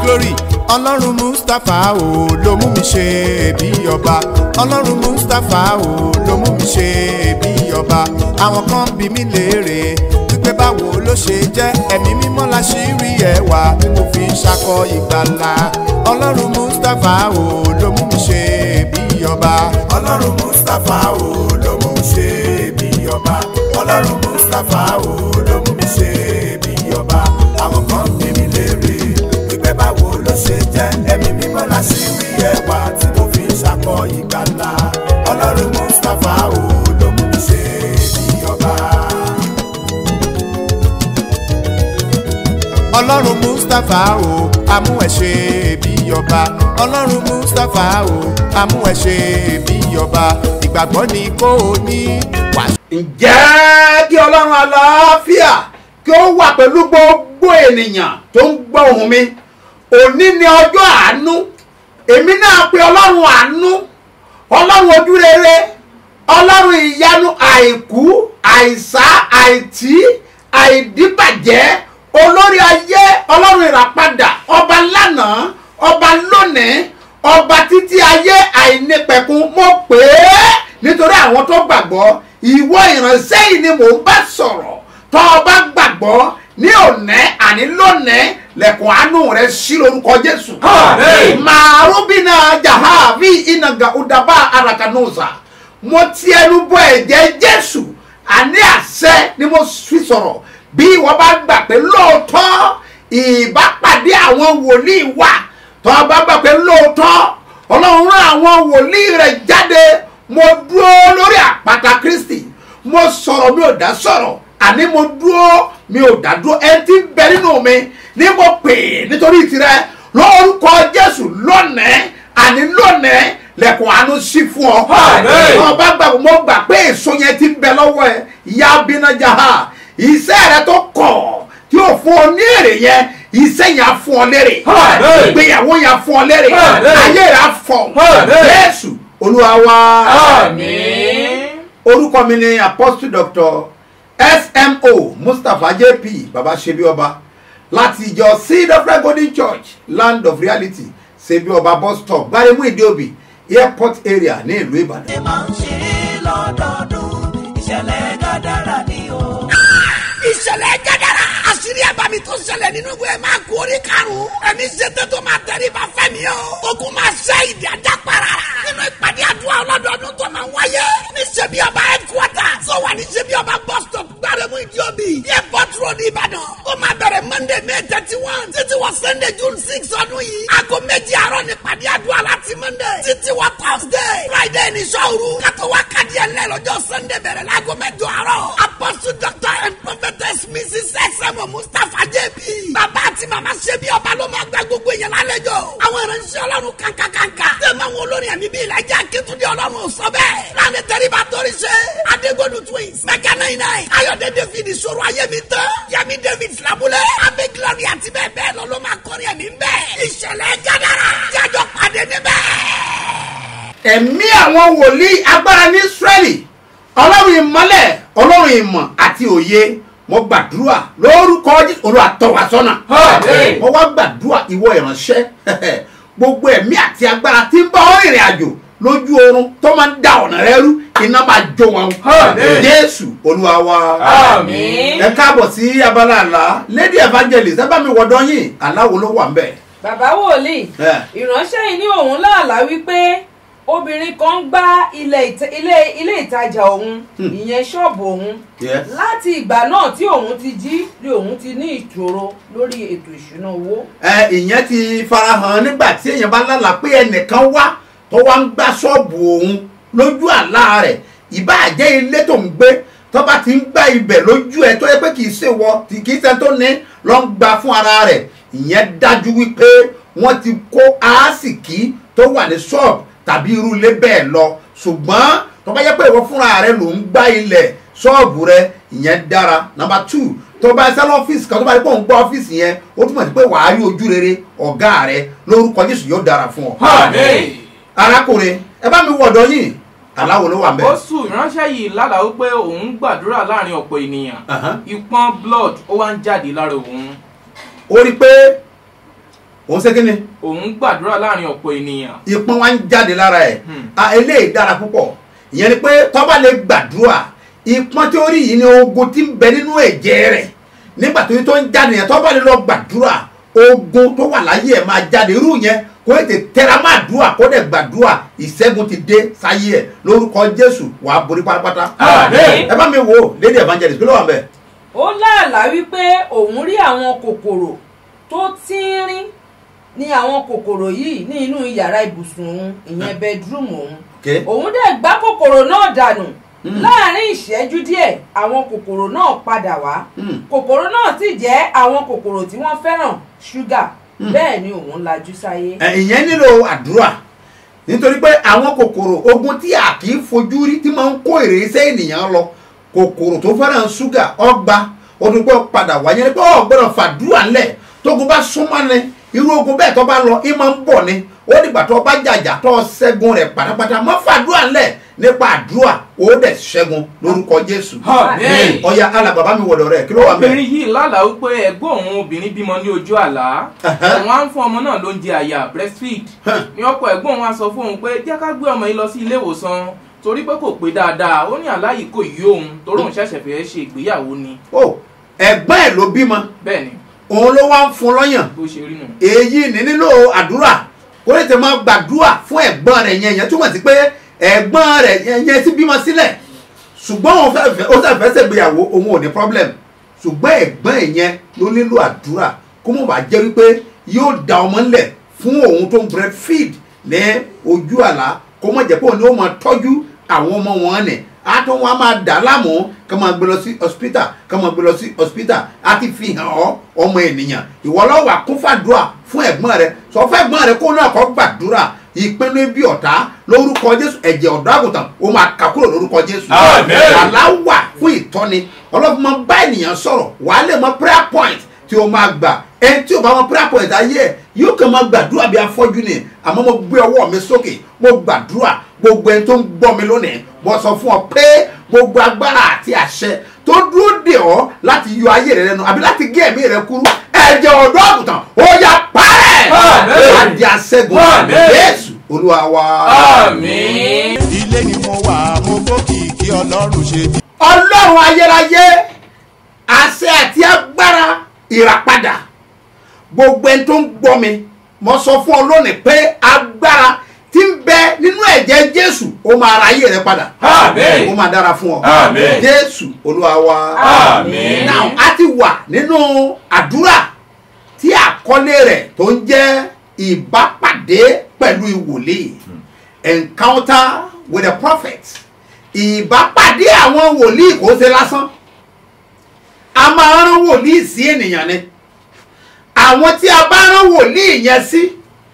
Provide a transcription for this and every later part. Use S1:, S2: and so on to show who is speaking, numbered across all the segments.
S1: glory ọlọ́run mustapha o ló mú mi ṣe bí ọba ọlọ́run mustapha o ló mú mi ṣe bí ọba àwọn kan bí mi léèrè wípé báwo ló ṣe jẹ́ ẹ̀mí mímọ́ la ṣì rí ẹwà tí mo fi ń ṣakọ ìgbàlà ọlọ́run mustapha o ló mú mi ṣe bí ọba ọlọ́run mustapha o ló mú mi ṣe bí ọba ọlọ́run mustapha o ló mú mi ṣe bí ọba àwọn kan bí mi léèrè wípé báwo ló ṣe jẹ́ ẹ̀mí mímọ́ la ṣì rí ẹwà tí mo fi ń ṣakọ ìgbàlà ọlọ́run mustapha o ló mú mi ṣe bí ọba. ọlọ́run mustapha o amú ẹ ṣe bí ọba ọlọ́run mustapha o amú ẹ ṣe bí ọba ìgbàgbọ́ ni kò ní wà.
S2: ǹjẹ́ kí ọlọ́run àlàáfíà kí ó wà pẹ̀lú gbogbo ènìyàn tó ń gbọ́ ohùn mi òní ni ọjọ́ àánú èmi náà pe ọlọ́run àánú ọlọ́run ojú rere ọlọ́run ìyanu àìkú àìsá àìtí àìdíbàjẹ́ olórí ayé ọlọ́run ìràpadà ọba lánàá ọba lónìí ọba títí ayé àìnípẹ̀kun mo pè é nítorí àwọn tó gbàgbọ́ ìwọ ìránṣẹ́ yìí ni mò ń bá sọ̀rọ̀ tó o bá gbàgbọ́ ní òní àní lónìí lẹ̀kùn àánú rẹ̀ sí lórúkọ jésù.
S3: Àmín.
S2: màrúbínà jahavi ìnàgà udaba arakanusa mo ti ẹnu bọ ẹ̀jẹ̀ jésù àní àṣẹ ni mo fi sọ̀rọ̀ bí wọ́n bá gbà pé lóòótọ́ ìbápàdé àwọn wòlíì wà tó o bá gbà pé lóòótọ́ ọlọ́run rán àwọn wòlíì rẹ̀ jáde mo dúró lórí àpáta kristi mo sọ̀rọ̀ mi ò dá sọ̀rọ̀ àní mo dúró mi ò dá dúró ẹni tí ń bẹ nínú mi ní mo pè é nítorí tirẹ̀ lórúkọ jésù lónìí àní lónìí lẹ̀kùn àánú sí fún ọ.
S3: Àmín.
S2: Tó o bá gbà mo gbà pé èso yẹn ti ń bẹ lọ́wọ́ ẹ ìyá abinájà ha iṣẹ́ rẹ tó kọ̀ tí o fún ọ ní èrè yẹn iṣẹ́ yẹn á fún ọ lérè
S3: Àmín.
S2: ìgbéyàwó yẹn á fún ọ lérè
S3: Àmín.
S2: ayé rẹ á fọ
S3: Àmín.
S2: Jésù Olúwa wa
S3: Àmín.
S2: orúkọ mi ni apostle doctor smo mustapha jp baba sebi ọba láti ìjọ seed of life golden church land of reality sebi ọba bus stop gbaremu ìdíòbí airport area ní ìlú ìbàdàn.
S4: ṣe máa ń ṣe é lọ́dọọdún ìṣẹ̀lẹ̀ gàdára ni o.
S5: ìṣẹ̀lẹ̀ jẹ́dára àṣírí àbámi tó ṣẹlẹ̀ nínú ìwé máa kú orí karùn-ún ẹni ṣètò tó máa tẹ̀lé bá fẹ́mi o ogun máa ṣe ìdí ajá para nínú ìpàdé àdúrà ọlọ́dọọdún tó máa ń wáyé ní ṣebí ọba headquarter tó wà ní ṣebí ọba bus stop gbárẹ́mú ìdíòbí airport road ìbàdàn ó máa bẹ̀rẹ̀ monday may thirty one títí wọ sunday june six ọdún yìí aago méjì àárọ̀ ní ìpàdé àdúrà láti monday títí wọ thursday friday ní sọ́ọ̀rù kátó wákàtí ẹ̀lẹ́ lọ́jọ́ sunday bẹ̀rẹ̀ láago mẹ́jọ àárọ̀ apostle doctor and prophetess mrs sm mustapha jp bàbá àti màmá ṣe bí ọba ló máa gba gbogbo èèyàn lálejò àwọn ìránṣẹ́ ọlọ́run kankankanka tẹ̀mọ̀ àwọn olórin ẹ̀mí bíi ìlàjà akétúndé ọlọ́run ò sọ bẹ́ẹ̀ láàrin tẹ́ríba torí ṣe adégbòdù twins mẹ́kà náà náà ayọ̀dẹ david ìṣòro ayémi tán yẹmi david filabulẹ̀ abẹ́ glory àti bẹ́ẹ̀ bẹ́ẹ̀ lọ ló máa kọrin ẹ̀mí bẹ́ẹ̀ ìṣẹ̀lẹ̀ jádàrà jájọ pàdé níbẹ̀
S2: ẹ̀mí àwọn wòlíì agbára ní israẹli ọlọ́run ìmọ́lẹ̀ ọlọ́run ìmọ̀ àti òye mo gbàdúrà lórúkọ jésù olúwa tọ́ wa sọ́nà
S3: Àmín.
S2: mo wá gbàdúrà ìwọ ìránṣẹ́ gbogbo ẹ̀mí àti agbára tí ń bá ọ rìnrìn àjò lójú oorun tó máa ń da ọ̀nà rẹ rú iná máa jó wọn
S3: Àmín.
S2: jésù olúwa wa
S3: Àmín.
S2: ẹ káàbọ̀ sí abala àlá lady evangelist ẹ bá mi wọ̀dọ̀ yín aláwo ló wà ń bẹ̀.
S6: bàbá wòlíì
S2: ẹ
S6: ìránṣẹ́ yìí ní òun láàlá wípé obìnrin kan gbá ilé ìta- ilé ilé ìtajà òun ìyẹn ṣọ́ọ̀bù òun
S2: Yes.
S6: láti ìgbà náà tí òun ti jí ni òun ti ní ìṣòro lórí ètò ìṣúná owó
S2: ẹ ìyẹn ti farahàn nígbà tí èèyàn bá lálà pé ẹnìkan wá tó wá ń gbá ṣọ́ọ̀bù òun lójú àlá rẹ̀ ìbáàjẹ́ ilé tó ń gbé tó bá ti ń gbá ibẹ̀ lójú ẹ tó yẹ pé kì í ṣe wọ tí kì í ṣe tó ní lọ ń gba fún ara rẹ̀ ìyẹn dájú wípé wọ́n ti kó aásìkí tó wà ní ṣọ́ọ̀bù tàbí irú ilé bẹ́ẹ̀ lọ ṣùgbọ́n tó bá yẹ pé ìwọ fúnra rẹ ló ń gbá ilẹ̀ ṣọ́ọ̀bù rẹ ìyẹn dára number two tó bá ṣe lọ́fíìsì kan tó bá yẹ pé òun gbọ́ ọ́fíìsì yẹn ó túmọ̀ sí pé wàá rí ojú rere ọ̀gá rẹ lórúkọ jésù yóò dára fún ọ.
S3: Àmín.
S2: arákùnrin ẹ bá mi wọ̀dọ̀ yín aláwo ló wà ń bẹ̀.
S7: ó sùn ìránṣẹ́ yìí lálàá wípé òun gbàdúrà láàrin ọ̀pọ̀ ènìyàn
S2: Àhán.
S7: ìpọ́n blood ó wá ń jáde lára òun
S2: ó rí i pé òun ṣe kí ni
S7: òun gbàdúrà láàrin ọ̀pọ̀ ènìyàn
S2: ìpọ́n wa ń jáde lára ẹ̀
S7: Hmm.
S2: a eléyìí dára púpọ̀ ìyẹn ni pé tọ́ba lè gbàdúrà ìpọ́n tí ó rí yìí ni ogun tí ń bẹ nínú ẹ̀jẹ̀ rẹ̀ nígbà tó yẹ tó ń jáde yẹn tọ́ba lè lọ gbàdúrà ogun tó wà láyé ẹ̀ máa jáde irú yẹn kó ètè tẹra máa dùà kó dẹ̀ gbàdúrà ìṣẹ́gun ti dé sáyé ẹ̀ lórúkọ jésù wàá borí pátápátá
S6: Àmín.
S2: ẹ bá mi wò ó lady evangelist kí ló wà ń bẹ̀
S6: ó láàlá wípé òun rí àwọn kòkòrò tó tínrín ní àwọn kòkòrò yìí ní inú yàrá ibùsùn òun ìyẹn bedroom òun
S2: Okay.
S6: òun dẹ̀ gbá kòkòrò náà dànù láàrin ìṣẹ́jú díẹ̀ àwọn kòkòrò náà padà wá
S2: Hmm.
S6: kòkòrò náà sì jẹ́ àwọn kòkòrò tí wọ́n fẹ́ràn ṣúgà bẹ́ẹ̀ ni òun lajú sáyé.
S2: ẹ, ìyẹn nílò àdúrà nítorí pé àwọn kòkòrò ogun tí a kì í fojú rí tí máa ń kó ìrẹsẹ̀ ènìyàn lọ kòkòrò tó fẹ́ràn ṣúgà ọgbà ọdún pé ó padà wá yẹn ni pé ó gbọ́dọ̀ fàdúrà ńlẹ̀ tógun bá súnmọ́ ni irú ogun bẹ́ẹ̀ tó bá lọ í máa ń bọ̀ ni ó dìgbà tó bá jàjà tó ṣẹ́gun rẹ̀ pátápátá má fàdúrà ńlẹ̀ nípa àdúrà ó dẹ̀ ṣẹ́gun lórúkọ Jésù
S7: Àmín.
S2: ọ̀ya alàbàbá mi wọ̀dọ̀ rẹ̀ kí ló wà mẹ́
S7: obìnrin yìí lálàá wípé ẹ̀gbọ́n òun obìnrin bímọ ní ojú àlá
S2: Ẹ̀hẹ́.
S7: òun á ń fún ọmọ náà lóúnjẹ àyà breastfeed
S2: Hàn.
S7: ní ọkọ ẹ̀gbọ́n òun á sọ fún òun pé jẹ́ ká gbé ọmọ yìí lọ sí ilé ìwòsàn torí pé kò pé dáadáa ó ní àlá yìí kò yí òun torí òun ṣẹ̀ṣẹ̀ fẹ́ ṣe ìgbéyàwó ni
S2: ó ẹ̀gbọ́n ẹ̀ ló bímọ
S7: bẹ́ẹ̀ ni
S2: òun ló wá ń fún lọ́yàn
S7: bó ṣe rí nù.
S2: èyí ní nílò àdúrà kó lè tẹ máa gbàdúrà fún ẹ̀gbọ́n rẹ̀ yẹn yẹn túmọ̀ sí pé ẹ̀gbọ́n rẹ̀ yẹn yẹn ti bímọ sílẹ̀ ṣùgbọ́n òun fẹ́ fẹ́ ó fẹ́ fẹ́ ṣègbéyàwó òun ò ní problem ṣùgbọ́n ẹ̀gbọ́n ẹ̀ yẹn ló nílò àdúrà kó mọ̀ bá jẹ́ wípé yóò da ọmọ ńlẹ̀ fún òun tó ń breastfeed ní ojú àlá kó mọ̀ jẹ́ pé òun ni ó máa tọ́jú àwọn ọmọ wọn nì á tún wọn á máa dà á láàmú ká máa gbé lọ sí hospital ká máa gbé lọ sí hospital á ti fi hàn ọ́ ọmọ ènìyàn ìwọ lọ́wọ́ wà kún fàdúrà fún ẹ̀gbọ́n rẹ sọ fún ẹ̀gbọ́n rẹ kó náà kọ́ gbàdúrà ìpinnu ibi ọ̀tá lórúkọ jésù ẹ̀jẹ̀ ọ̀dọ́ àgùntàn ó máa kà kúrò lórúkọ jésù
S3: Àmín.
S2: àlá wà fún ìtọ́ni ọlọ́run máa bá ènìyàn sọ̀rọ̀ wàá lè mọ prayer point tí o máa gbà ẹni tí o bá mọ prayer point ayé ẹ yóò kàn máa gbàdúrà bí afọ́jú ni àmọ́ mo gbé ọwọ́ mi sókè mo gbàdúrà gbogbo ẹni tó ń gbọ́ mi lónìí mo sọ fún ọ pé gbogbo agbára àti àṣẹ tó dúró dè ọ́ láti yọ ayé rẹ lẹ́nu àbí láti gé ẹ̀mí rẹ kúrú ẹ̀jẹ̀ ọ̀dọ́ àgùntàn ó yá parẹ́
S3: Àmín.
S2: àdì àṣẹ́gun
S3: Àmín.
S2: Jésù olúwa wa.
S3: Àmín.
S1: ilé ni mo wà mo gbókìkí ọlọ́run ṣe bí.
S2: ọlọ́run ayérayé àṣẹ àti agbára ìràpadà gbogbo ẹni tó ń gbọ́ mi mo sọ fún ọ lónìí pé agbára tí ń bẹ nínú ẹ̀jẹ̀ jésù ó máa ra ayé rẹ padà
S3: Àmín.
S2: ó máa dára fún ọ
S3: Àmín.
S2: jésù olúwa wa
S3: Àmín.
S2: now a ti wà nínú àdúrà tí àkọlé rẹ̀ tó ń jẹ́ ìbápàdé pẹ̀lú ìwòlíì encounter with a prophet ìbápàdé àwọn wòlíì kò ṣe lásán a máa rán wòlíì sí ènìyàn ni àwọn tí a bá rán wòlíì yẹn sí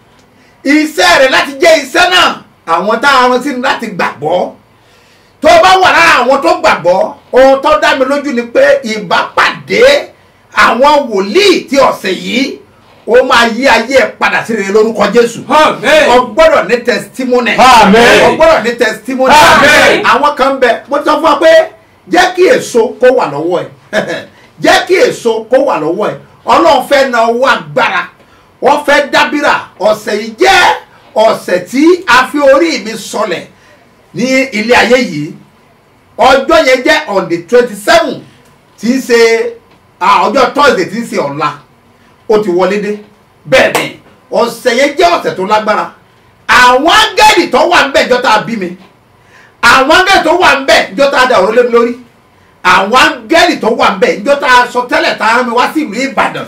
S2: iṣẹ́ rẹ̀ láti jẹ́ iṣẹ́ náà àwọn tá a rán sí ni láti gbàgbọ́ tó bá wà lára àwọn tó gbàgbọ́ ohun tó dá mi lójú ni pé ìbápàdé àwọn wòlíì tí ọ̀sẹ̀ yìí ó máa yí ayé ẹ̀ padà sí rere lórúkọ Jésù
S3: Àmín.
S2: o gbọ́dọ̀ ní testimony
S3: Àmín.
S2: o gbọ́dọ̀ ní testimony
S3: Àmín.
S2: àwọn kan bẹ mo ti sọ fún ọ pé jẹ́ kí èso kó wà lọ́wọ́ ẹ̀ jẹ́ kí èso kó wà lọ́wọ́ ẹ̀ ọlọ́run fẹ́ na owó agbára wọ́n fẹ́ dábìrà ọ̀sẹ̀ yìí jẹ́ ọ̀sẹ̀ tí a fi orí mi sọlẹ̀ ní ilé ayé yìí ọjọ́ yẹn jẹ́ on the twenty seven tí í ṣe ah, ọjọ́ thursday tí í ṣe ọ̀la ó ti wọlé dé bẹ́ẹ̀ ni ọ̀sẹ̀ yẹn jẹ́ ọ̀sẹ̀ tó lágbára àwọn áńgẹ́lì tó wà ń bẹ̀ jọ́ta bí mi àwọn áńgẹ́lì tó wà ń bẹ̀ jọ́ta da ọ̀rọ̀ lé mi lórí àwọn áńgẹ́lì tó wà ń bẹ̀ jọ́ta sọ tẹ́lẹ̀ tá a rán mi wá sí ìlú ìbàdàn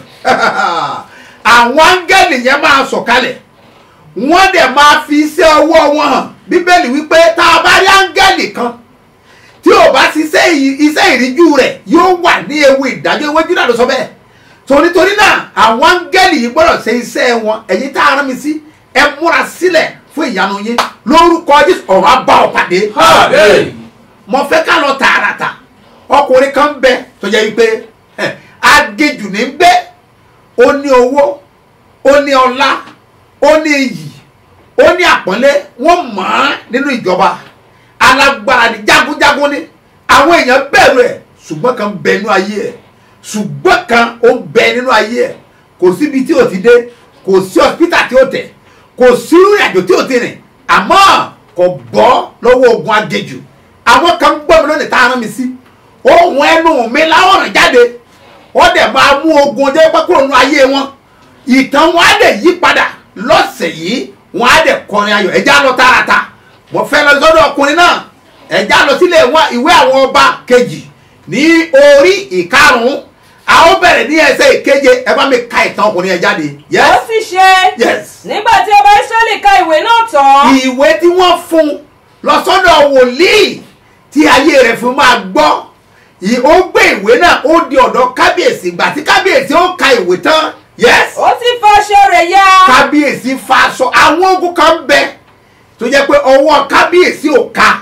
S2: àwọn áńgẹ́lì yẹn máa sọ̀kalẹ̀ wọ́n dẹ̀ máa fi iṣẹ́ ọwọ́ wọn hàn bíbélì wípé tá a bá rí áńgẹ́lì kan tí ò bá ṣiṣẹ́ ì- iṣẹ́ ìríjú rẹ̀ yóò wà ní ewu ìdájọ́ iwájú náà ló sọ bẹ́ẹ̀ torítorí náà àwọn áńgẹ́lì yìí gbọ́dọ̀ ṣe iṣẹ́ wọn ẹ̀yin tá a rán mi sí ẹ múra sílẹ̀ fún ìyanu yín lórúkọ jésù ọ̀rọ̀ á bá ọ pàdé
S3: Àmín.
S2: mo fẹ́ ká lọ tààràtà ọkùnrin kan bẹ tó jẹ́ wípé ẹ̀, agejù ní gbé ó ní owó ó ní ọlá ó ní iyì ó ní àpọ́nlé wọ́n mọ̀ ọ́n nínú ìjọba alágbára ni jagunjagun ni àwọn èèyàn bẹ̀rù ẹ̀ ṣùgbọ́n kan bẹ nínú ayé ẹ̀ ṣùgbọ́n kan ó bẹ nínú ayé ẹ̀ kò síbi tí ò ti dé kò sí hospital tí ó tẹ̀ kò sí ìrìnàjò tí ó ti rìn àmọ́ kò bọ́ lọ́wọ́ ogun agejù àwọn kan gbọ́ mi lónìí tá a rán mi sí ohun ẹnu mi láwọn rìn jáde wọ́n dẹ̀ máa mú ogun jẹ́ pẹ́ kúrò nínú ayé wọn ìtàn wọn á dẹ̀ yí padà lọ́sẹ̀ yìí wọn á dẹ̀ kọrin ayọ̀ ẹja lọ tààràtà mo fẹ́ lọ sọ́dọ̀ ọkùnrin náà ẹja lọ sílé wa- ìwé àwọn ọba kejì ní orí ìkarùn-ún a ó bẹ̀rẹ̀ ní ẹsẹ̀ ìkeje ẹ bá mi ka ìtàn ọkùnrin yẹn jáde
S6: ó
S2: yes
S6: sì ṣe
S2: yes
S6: nígbà tí ọba israẹli ka ìwé náà tán
S2: ìwé tí wọ́n fún un lọ sọ́dọ̀ wòlíì tí ayé rẹ̀ fi máa gbọ́ ì- ó gbé ìwé náà ó di ọ̀dọ̀ kábíyèsí ìgbà tí kábíyèsí ó ka ìwé tán yes
S6: ó sì fa aṣọ rẹ̀ ya
S2: kábíyèsí fa aṣọ àwọn ogun kan bẹ tó jẹ́ pé ọwọ́ kábíyèsí ò ká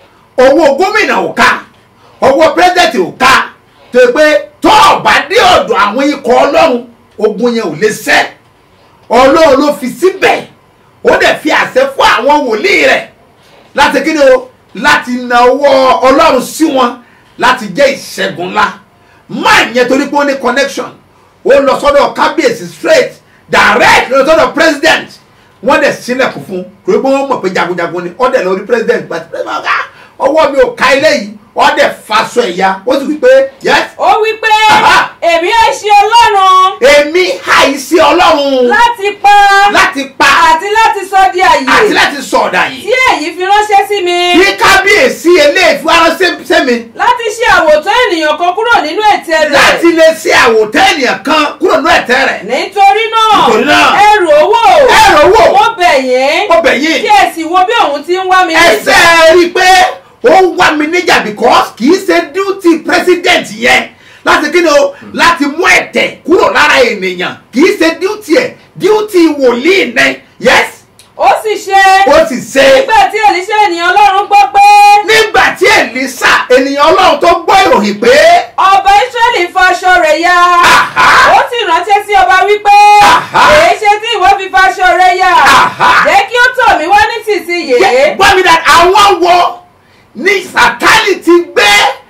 S2: ọwọ́ gómìnà ò ká ọwọ́ pírẹsidẹ̀ntì ò ká tó yẹ pé tó o bá dé ọ̀dọ̀ àwọn ikọ̀ ọlọ́run ogun yẹn ò lè ṣẹ́ ọlọ́run ló fi síbẹ̀ ó dẹ̀ fi àṣẹ fún àwọn wòlíì rẹ̀ láti kí ni o láti na ọwọ́ ọlọ́run sí wọn láti jẹ́ ìṣẹ́gun ńlá máa yẹn torí pé ó ní connection ó lọ sọ́dọ̀ kábíyèsí straight direct lọ sọ́dọ̀ president wọ́n dẹ̀ sílẹ̀kùn fún torí pé wọ́n mọ̀ pé jagunjagun ni ó dẹ̀ lọ rí president gbàtí president ọ̀gá ọwọ́ mi ò ká ilé yìí ó dẹ̀ faṣọ ẹ̀yà ó sì wí pé yes
S6: ó wí pé
S2: Aha.
S6: èmi á ṣe ọlọ́run
S2: èmi àìsí ọlọ́run
S6: láti pa
S2: láti pa
S6: àti láti sọ di
S2: àti
S6: àyè
S2: láti sọ̀dà yìí
S6: tí èyí fi ránṣẹ́ sí mi
S2: bí kábíyèsí eléyìí fún aránṣẹ́ sẹ́mi
S6: láti ṣe àwòtán ènìyàn kan kúrò nínú ètè
S2: láti
S6: rẹ̀
S2: lè ṣe àwòtán ènìyàn kan kúrò ní ẹ̀tẹ́ rẹ̀
S6: nítorí náà
S2: Nítorí náà,
S6: ẹrù owó
S2: ẹrù owó.
S6: mo bẹ̀ yín
S2: ó bẹ̀ yín
S6: kí ẹ sì wo bí òun ti ń wá mi
S2: ẹsẹ̀ rí i pé ó ń wá mi níjà because kì í ṣe duty president yẹn láti kí ni o láti mú ẹ̀tẹ̀ kúrò lára ènìyàn kì í ṣe duty ẹ̀ duty wòlíì ní yes
S6: ó sì ṣe
S2: ó sì ṣe
S6: nígbà tí èlíṣẹ́ ènìyàn ọlọ́run gbọ́ pé
S2: nígbà tí èlísà ènìyàn ọlọ́run tó gbọ́ ìròyìn pé
S6: ọba israẹli fa aṣọ rẹ̀ ya
S2: Aha.
S6: ó sì ránṣẹ́ sí ọba wípé
S2: Aha.
S6: èé ṣe tí ìwọ fi fa aṣọ rẹ̀ ya
S2: Aha.
S6: jẹ́ kí ó tọ̀ mí wá nísinsìnyí
S2: Jẹ́- gbọ́ mi dáadáa àwọn wo ní sátánì ti gbé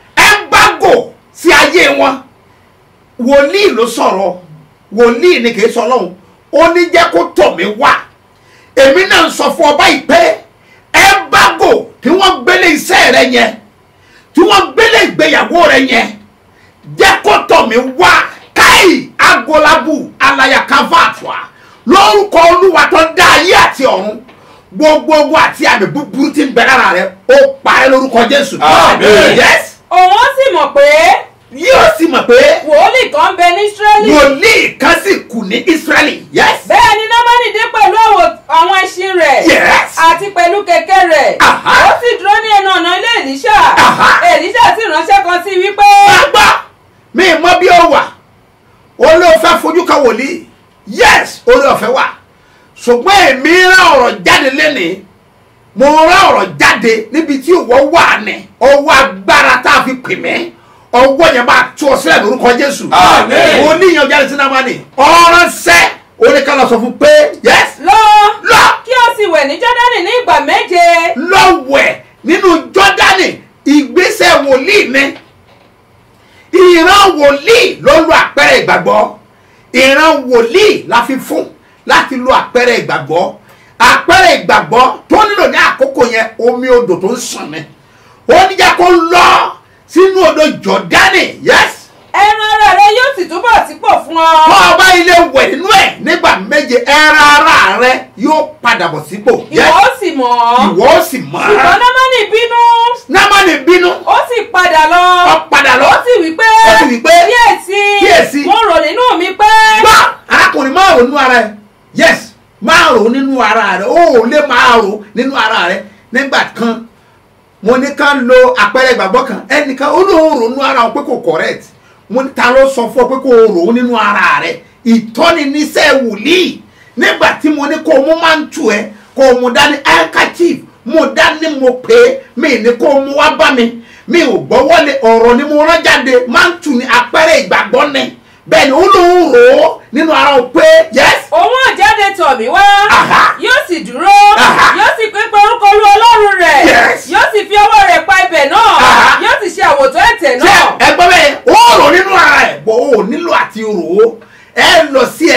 S2: ẹ́ńbágò sí ayé wọn wòlíì ló sọ̀rọ̀ wòlíì ni kì í sọ lọ́hùn ó ní jẹ́ kó tọ̀ mí wá èmi náà ń sọ fún ọba yìí pé ẹ́ńbágò tí wọ́n gbélé iṣẹ́ rẹ yẹn tí wọ́n gbélé ìgbéyàwó rẹ yẹn jẹ́ kó tọ̀ mí wá káì agolabu alayakavatua lórúkọ olúwa tó dá ayé àti ọ̀run gbogbo ogun àti àmì búburú tí ń bẹ lára rẹ ó parẹ́ lórúkọ jésù.
S3: Àmín.
S2: yes
S6: òun ó sì mọ̀ pé
S2: yóò sì mọ̀ pé
S6: wòlíì kan bẹ ní israẹli
S2: wòlíì kan sì kù ní israẹli yes.
S6: bẹ́ẹ̀ ni námánì dé pẹ̀lú àwò- àwọn ẹṣin rẹ̀
S2: Yes.
S6: àti pẹ̀lú kẹ̀kẹ́ rẹ̀
S2: Aha.
S6: ó sì dúró ní ẹnu ọ̀nà ilé èlíṣà
S2: Aha.
S6: èlíṣà sì ránṣẹ́ kan sí i wípé
S2: gbàgbọ́ mi mọ bí ó wà ó ló fẹ́ fojú kan wòlíì yes orí ọ̀fẹ́ wà ṣùgbọ́n èmi rán ọ̀rọ̀ jáde lẹ́nìí mo rán ọ̀rọ̀ jáde níbi tí ìwọ wà ní ọwọ́ agbára tá a fi pè mí ọwọ́ yẹn máa tú ọ sílẹ̀ lórúkọ jésù
S3: Àmín.
S2: mo níyàn jáde sí náà ní ọ̀rọ̀ sẹ́ oníkàlọ́ sọ fún pé yes
S6: lọ
S2: lọ
S6: kí o sì wẹ̀ ní jọ́dánì ní ìgbà méje
S2: lọ́wẹ̀ nínú jọ́dánì ìgbésẹ̀ wòlíì ni ìran wòlíì ló lo àpẹẹrẹ ìgbàgbọ́ ìran wòlíì la fi fún láti lo àpẹẹrẹ ìgbàgbọ́ àpẹẹrẹ ìgbàgbọ́ tó nílò ní àkókò yẹn omi odò tó ń sàn ni ó níjà kó lọ sínú odò jọ́dánì yes
S6: ẹran ara rẹ yóò sì túbọ̀ sípò fún ọ
S2: tó o bá ilé wẹ̀ nínú ẹ̀ nígbà méje ẹran ara rẹ yóò padà bọ̀ sípò
S6: ìwọ
S2: yes
S6: ó sì mọ̀ ọ́
S2: ìwọ ó sì mọ̀
S6: ṣùgbọ́n
S2: ọ́
S6: námánì bínú
S2: námánì bínú
S6: ó sì padà lọ
S2: ó padà lọ
S6: ó sì wí pé
S2: Ó sì wí pé,
S6: kíyèsí
S2: kíyèsí.
S6: mo rò nínú mi pé
S2: gbọ́ arákùnrin máa rò nínú ara ẹ yes máa rò nínú ara rẹ ó ò lè máa rò nínú ara rẹ nígbà kan mo ní ká lo àpẹẹrẹ ìgbàgbọ́ kan ẹnìkan ó lóun rò nínú ara wọn pé kò correct mo ní ta ló sọ fún ọ pé kò rò ó nínú ara rẹ ìtọ́ni níṣẹ́ wòlíì nígbà tí mo ní kó o mú máa ń tù ẹ kó o mú dání handkerchief mo dání mo pè é mi ní kó o mú wá bá mi mi ò gbọ́wọ́lé ọ̀rọ̀ ni mo rán jáde máa ń tù ní àpẹẹrẹ ìgbàgbọ́ ni bẹ́ẹ̀ ni ó lóun rò ó nínú ara wọn pé yes
S6: òun ò jáde tọ̀ mí wá
S2: Aha.
S6: yóò sì dúró
S2: Aha.
S6: yóò sì pé pé orúkọ olú ọlọ́run rẹ̀
S2: Yes.
S6: yóò sì fi ọwọ́ rẹ̀ pa ibẹ̀ náà
S2: Aha.
S6: yóò sì ṣe àwòtán ẹ̀tẹ̀
S2: ṣé
S6: náà
S2: ẹgbọ́n bẹ́ẹ̀ ó rò nínú ara ẹ̀ bọ́ ó nílò àti rò ó ẹ lọ sí ẹsẹ̀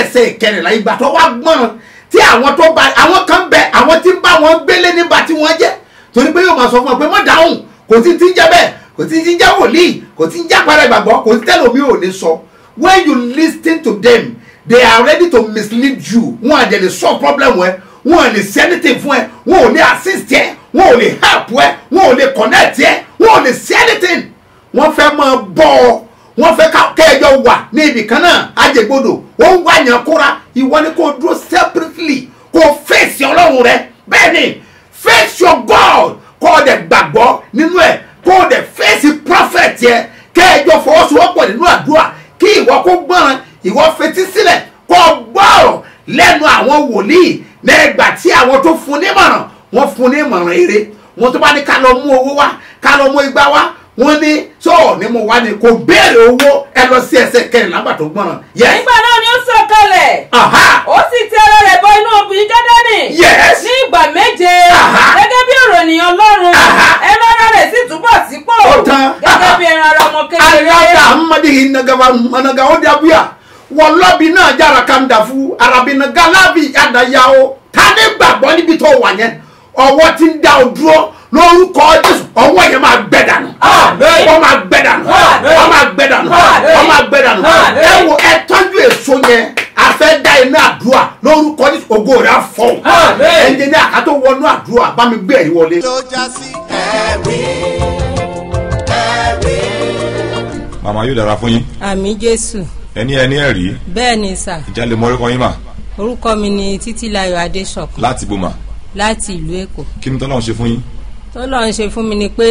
S2: kẹrìnlá ìgbà tó wá gbọ́n tí àwọn tó bá àwọn kan bẹ àwọn tí ń bá wọn gbélé nígbà tí wọ́n jẹ́ torí pé yóò máa sọ fún ọ pé mọ́ dáhùn kò sí ti ń jẹ́ bẹ́ẹ̀ kò sí ti ń jẹ́ wòlíì kò sí ń jẹ́ àpẹẹrẹ ìgbàgbọ́ kò sí tẹ́lẹ̀ omi ò lè sọ when you listen to them they are ready to mislead you wọn àjẹ lè solve problem ẹ wọn ò lè ṣe anything fún ẹ wọn ò lè assist ẹ wọn ò lè help ẹ wọn ò lè connect ẹ wọn ò lè ṣe anything wọ́n fẹ́ máa bọ́ ọ wọ́n fẹ́ ká kẹjọ wà ní ibì kan náà àjẹgbodò wọ́n ń wá yàn kóra ìwọ ni kò dúró separately kò fèsì ọlọ́run rẹ bẹ́ẹ̀ ni face your God kó o dẹ̀ gbàgbọ́ nínú ẹ̀ kó o dẹ̀ fèsì prophet yẹ kẹjọ fọwọ́sowọ́pọ̀ nínú àdúrà kí ìwọ kó gbọ́ràn ìwọ fetí sílẹ̀ kó o gbọ́rọ̀ lẹ́nu àwọn wòlíì lẹ́gbàá tí àwọn tó fún nímọ̀ràn wọ́n fún nímọ̀ràn eré wọ́n tó bá ní ká lọ mú owó wá ká lọ mú igbá wá wọ́n ní tó ní mo wá ní kò béèrè owó ẹ lọ sí ẹsẹ̀ kẹrin lágbà tó gbọ́ràn. yes
S6: nígbà náà ni ó sọ̀kalẹ̀
S2: aha
S6: ó sì ti ara rẹ̀ bọ inú obìnrin jọ́dánì
S2: yes
S6: ní ìgbà méje
S2: Aha.
S6: gẹ́gẹ́ bí ọ̀rọ̀ ènìyàn ọlọ́run
S2: Aha.
S6: ẹran ara rẹ̀ sì túbọ̀ sípò
S2: Ó tán.
S6: gẹ́gẹ́
S2: Aha.
S6: bí ẹran ara ọmọ kékeré
S2: alaka amadi nagaba managa o dabuya wọlọbi náà jara kan dafu arabina galabi adayawo tani gbàgbọ́ níbi tó wà yẹn ọwọ́ ti ń da o dúró lórúkọ jésù ọwọ́ yẹn máa gbẹ dànù
S7: Àmín.
S2: wọ́n máa gbẹ dànù
S7: Àmín.
S2: wọ́n máa gbẹ dànù
S7: Àmín.
S2: wọ́n máa gbẹ dànù
S7: Àmín.
S2: ẹ wo ẹ tọ́jú èso yẹn afẹ́ da iná àdúrà lórúkọ jésù ògo rẹ̀ á fọ́
S7: Àmín.
S2: ẹnjẹ ní àkàtọ̀ wọnú àdúrà bá mi gbé ẹ̀rí wọlé.
S1: ló já sí.
S4: ẹ̀rí ẹ̀rí.
S3: màmá yóò dára fún yín
S8: àmì jésù
S3: ẹni ẹni ẹ̀rí
S8: bẹ́ẹ̀ ni sà
S3: ìjà lè mọ orúkọ yín mà
S8: orúkọ mi ni títílayọ̀ adéṣọ̀kan
S3: láti bò mà
S8: láti ìlú èkó
S3: kí ni tọ́lọ́run ṣe fún yín
S8: tó lọ́n ṣe fún mi ni pé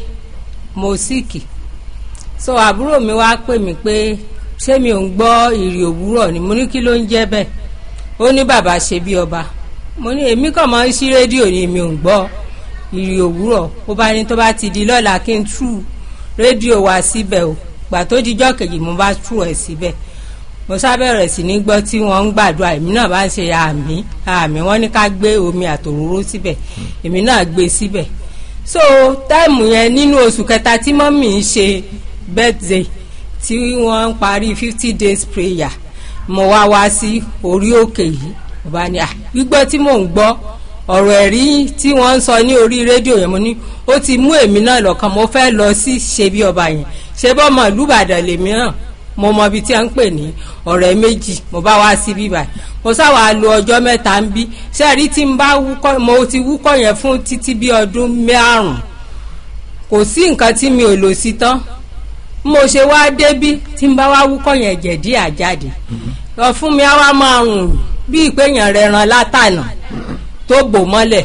S8: mo síkì so àbúrò mi wá pè mí pé ṣé mi ò ń gbọ́ ìrì òwúrọ̀ ni mo ní kí ló ń jẹ́ bẹ́ẹ̀ ó ní bàbá ṣe bí ọba mo ní èmi kàn máa ń ṣí rédíò ni mi ò ń gbọ́ ìrì òwúrọ̀ ó bá ní tó bá ti di lọ́la kí n tú rédíò wá síbẹ̀ o gbà tó dijọ́ kejì mo bá tú ẹ̀ síbẹ̀ mo sábẹ̀rẹ̀ sí ní gbọ́ tí wọ́n ń gbàdúrà èmi náà bá ń ṣe àmì àmì wọ́n ní ká gbé omi àtòróró síbẹ̀ èmi náà gbé síbẹ̀ so táìmù yẹn nínú oṣù kẹta tí mọ́mì ń ṣe birthday tí wọ́n ń parí fifty days prayer mo wá wá sí orí òkè yìí mo bá ní à gbígbọ́ tí mò ń gbọ́ ọ̀rọ̀ ẹ̀rí tí wọ́n ń sọ ní orí rédíò yẹn mo ní ó ti mú èmi náà lọ́kàn mo fẹ́ lọ sí ṣe bí ọba yẹn ṣe bọ́ mọ̀ lùbàdàn lèmi náà mo mọ ibi tí a ń pè ní ọ̀rẹ́ méjì mo bá wá sí bíbá mo sáwà lo ọjọ́ mẹ́ta ń bí sẹ́ẹ̀rí tí n bá wúkọ́ mo ti wúkọ́ yẹn fún títí bí ọdún márùn kò sí nǹkan tí mi ò lò sí tán mo ṣe wá débí tí n bá wá wúkọ́ yẹn jẹ̀dí àjáde lọ fún mi á wá máa rùn bí ìpéyàn rẹ̀ ran látànà tó bò mọ́lẹ̀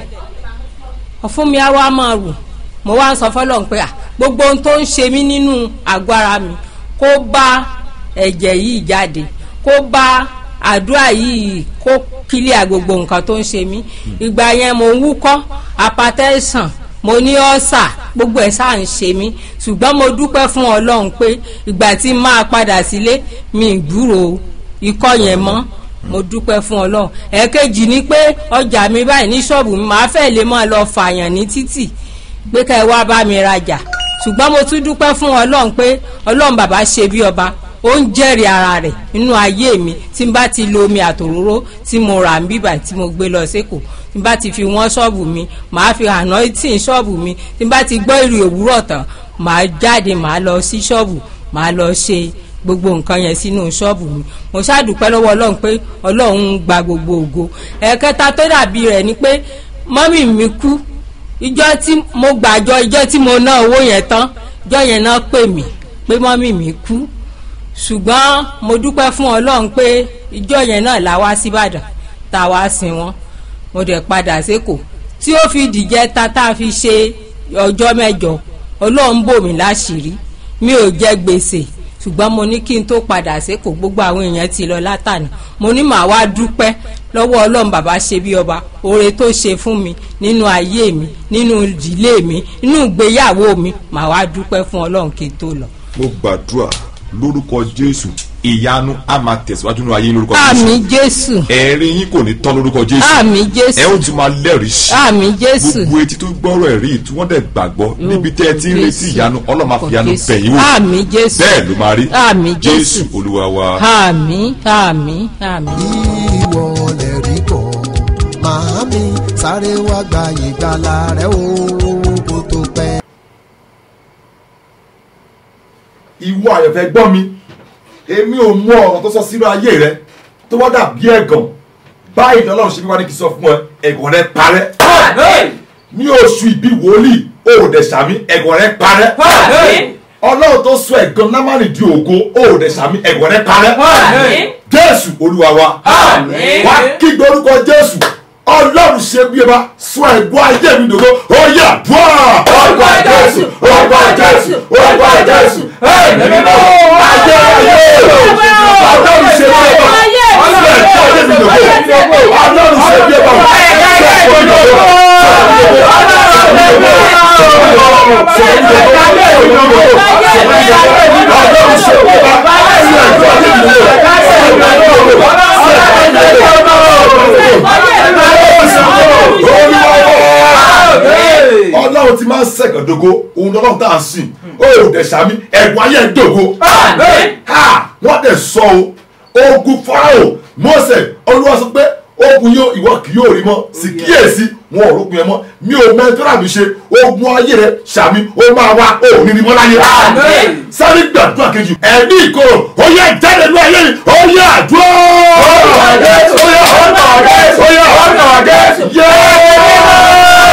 S8: ọ̀fun mi á wá máa rùn mo wá ń sọ fọlọ́n pé à gbogbo ohun tó ń ṣe mí nínú àgọ́ ara mi kó bá ẹ̀jẹ̀ yìí jáde kó bá àdúrà yìí kó kílíà gbogbo nǹkan tó ń ṣe mí ìgbà yẹn mo ń wúkọ́ apatẹ́sàn mo ní ọ́sà gbogbo ẹ̀ sáà ń ṣe mí ṣùgbọ́n mo dúpẹ́ fún ọlọ́run pé ìgbà tí n máa padà sílé mi ì gbúrò ikọ́ yẹn mọ́ mo dúpẹ́ fún ọlọ́run ẹ̀ẹ̀kejì ni pé ọjà mi báyìí ní ṣọ́ọ̀bù mi màá fẹ́ lè máa lọ fààyàn ní títì pé ká ẹ wá bá mi rajà ṣùgbọ́n mo tún dúpẹ́ fún ọlọ́run pé ọlọ́run bàbá ṣe bí ọba ó ń jẹ́rìí ara rẹ̀ nínú ayé mi tí n bá ti lo omi àtòróró tí mo rà ń bíbà tí mo gbé lọ sékòó tí n bá ti fi wọ́n ṣọ́ọ̀bù mi màá fi àná tí ń ṣọ́ọ̀bù mi tí n bá ti gbọ́ ìrì òwúrọ̀ tán màá jáde màá lọ sí ṣọ́ọ̀bù màá lọ ṣe gbogbo nǹkan yẹn sínú ṣọ́ọ̀bù mi mo ṣàdúpẹ́ lọ́wọ́ ọlọ́run pé ọlọ́run ń gba gbogbo ògo ẹ̀ẹ̀kẹta tó dàbí rẹ̀ ni pé mọ́mì mi kú ìjọ tí mo gbàjọ ìjọ tí mo ná owó yẹn tán ìjọ yẹn náà pè mí pé mọ́mì mi kú ṣùgbọ́n mo dúpẹ́ fún ọlọ́run pé ìjọ yẹn náà la wá síbàdàn tá a wá sin wọn mo dẹ̀ padà sékòó tí ó fi dìjẹ́ ta tá a fi ṣe ọjọ́ mẹ́jọ ọlọ́run bò mí láṣìírí mi ò jẹ gbèsè ṣùgbọ́n mo ní kí n tó padà sékòó gbogbo àwọn èèyàn ti lọ látànà mo ní màá wá dúpẹ́ lọ́wọ́ ọlọ́run bàbá ṣe bí ọba oore tó ṣe fún mi nínú ayé mi nínú ìdílé mi nínú ìgbéyàwó mi màá wá dúpẹ́ fún ọlọ́run kí n tó lọ.
S3: mo gbàdúrà lórúkọ jésù ìyanu á máa tẹ̀síwájú nínú ayé lórúkọ
S8: àmì
S3: jésù
S8: jésù
S3: ẹ̀rí yín kò ní tán lórúkọ jésù
S8: àmì
S3: ẹ ó
S8: jésù
S3: tún máa lẹ́rìí sí
S8: àmì jésù
S3: gbogbo etí tó gbọ́rọ̀ ẹ̀rí tí wọ́n dẹ̀ gbàgbọ́ níbi tẹ́ ẹ ti ń retí ìyanu ọlọ́run máa fi ìyanu bẹ̀ yín wò
S8: àmì jésù
S3: bẹ́ẹ̀ ló máa rí
S8: àmì
S3: jésù
S8: jésù
S3: olúwa wa.
S8: àmì àmì àmì.
S9: mi sáré wá gba ìgbàlà rẹ o kó tó pẹ́.
S3: ìwọ àyànfẹ́ gbọ́ mi èmi ò mú ọ̀rọ̀ tó sọ sínú ayé rẹ tó wá dàbí ẹ̀gàn báyìí ni ọlọ́run ṣe fi wá ní kí n sọ fún ẹ ẹ̀gàn rẹ parẹ́ ní oṣù ìbí wòlíì o ò dẹ̀ sàmí ẹ̀gàn rẹ parẹ́ ọlọ́run tó sọ ẹ̀gàn námánì di ògo o ò dẹ̀ sàmí ẹ̀gàn rẹ parẹ́ jésù olúwa wa wá kígbe orúkọ jésù ọlọ́run ṣe bí ẹ bá sọ ẹ̀gbọ́n ayé mi dògo ó yà bọ́ orúkọ jésù orúkọ jésù orúkọ jésù ẹ̀mí mímọ́ ayé ayé ọlọ́run ṣe bí ẹ bá sọ ẹ̀gbọ́n ayé mi dògo ọlọ́run ṣe bí ẹ bá sọ ẹ̀gbọ́n ayé mi dògo. ọlọ́run ti máa ń sẹ̀kàn dogo òun lọ́lọ́run tá à ń sìn ó ò dẹ̀ sàmí ẹ̀gbọ́n ayé ẹ̀ dogo ha wọ́n dẹ̀ sọ o ogun farao mọ́sẹ̀ olúwa sọ pé ogun yóò ìwọ kì yóò rí mọ́ sì kíyèsí wọn ò rógun yẹn mọ́ mi ò mẹ́tọ́rà mi ṣe ogun ayé rẹ sàmí ó máa wá ó ní ní mọ́ láyé sáré gbàdúrà kejì ẹ̀mí ìkorò ó yẹ jáde ní ayé mi ó yẹ àdúrà ó yẹ ọ̀nà ó yẹ ọ̀nà yẹ́ẹ́.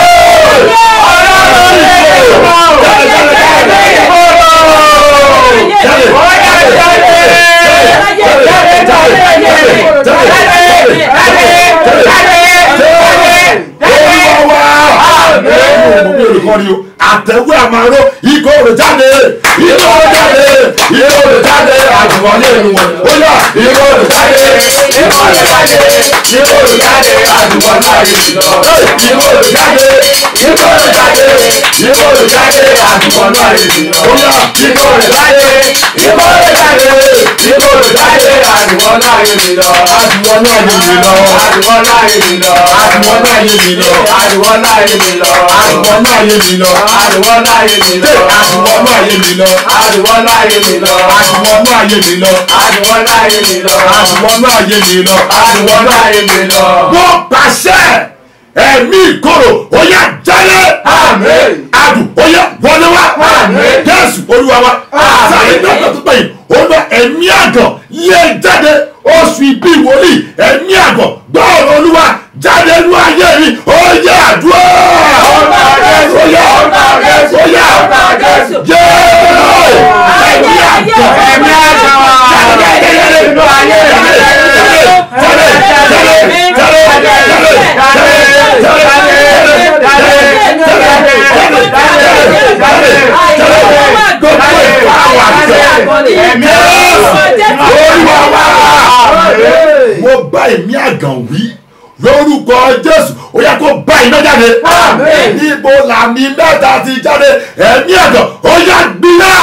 S3: àtẹ̀wé àmàró ikọ̀ rẹ̀ jáde ikọ̀ rẹ̀ jáde ikọ̀ rẹ̀ jáde àjùmọ̀lé ìwọ̀n ó yà ikọ̀ rẹ̀ jáde ikọ̀ rẹ̀ jáde ikọ̀ rẹ̀ jáde àjùmọ̀lé àyèmílọ ikọ̀ rẹ̀ jáde ikọ̀ rẹ̀ jáde ikọ̀ rẹ̀ jáde àjùmọ̀lé àyèmílọ ó yà ikọ̀ rẹ̀ jáde ikọ̀ rẹ̀ jáde ikọ̀ rẹ̀ jáde àjùmọ̀lé àyèmílọ àjùmọ̀lé àyèmílọ àjùmọ̀lé àyèmílọ àjùmọ̀lé àyèmílọ àjùmọ̀lé àyèmílọ àjùmọ̀lé àyèmílọ àdìwọ́ láyé mi lọ. àdìwọ́ láyé mi lọ. àdìwọ́ láyé mi lọ. àdìwọ́ láyé mi lọ. àdìwọ́ láyé mi lọ. àdìwọ́ láyé mi lọ. àdìwọ́ láyé mi lọ. wọ́n pàṣẹ ẹ̀mí ìkorò ó yá jáde. àmín. adùn ó yá wọlé wá. àmín. jésù olúwa wa. àmín. sáré dọ́kítà tó pẹ̀yìn ó lọ ẹ̀mí àgàn yé jáde oṣù ìbí wòlíì ẹ̀mí àgàn gbọ́ ọ̀rọ̀ olúwa jáde nú ayé mi ó yá àdúrà. ọ̀nà jésù ó yá ọ̀nà jésù ó yá ọ̀nà jésù. jésù ẹ̀mí àgàn ẹ̀mí àgàn jáde jáde nú ayé mi. jáde jáde jáde jáde jáde mo bá èmi àgàn wí lórúkọ jésù ó yẹ kó bá iná jáde níbo làmì mẹ́ta ti jáde ẹ̀mí àgàn ó yà gbiná.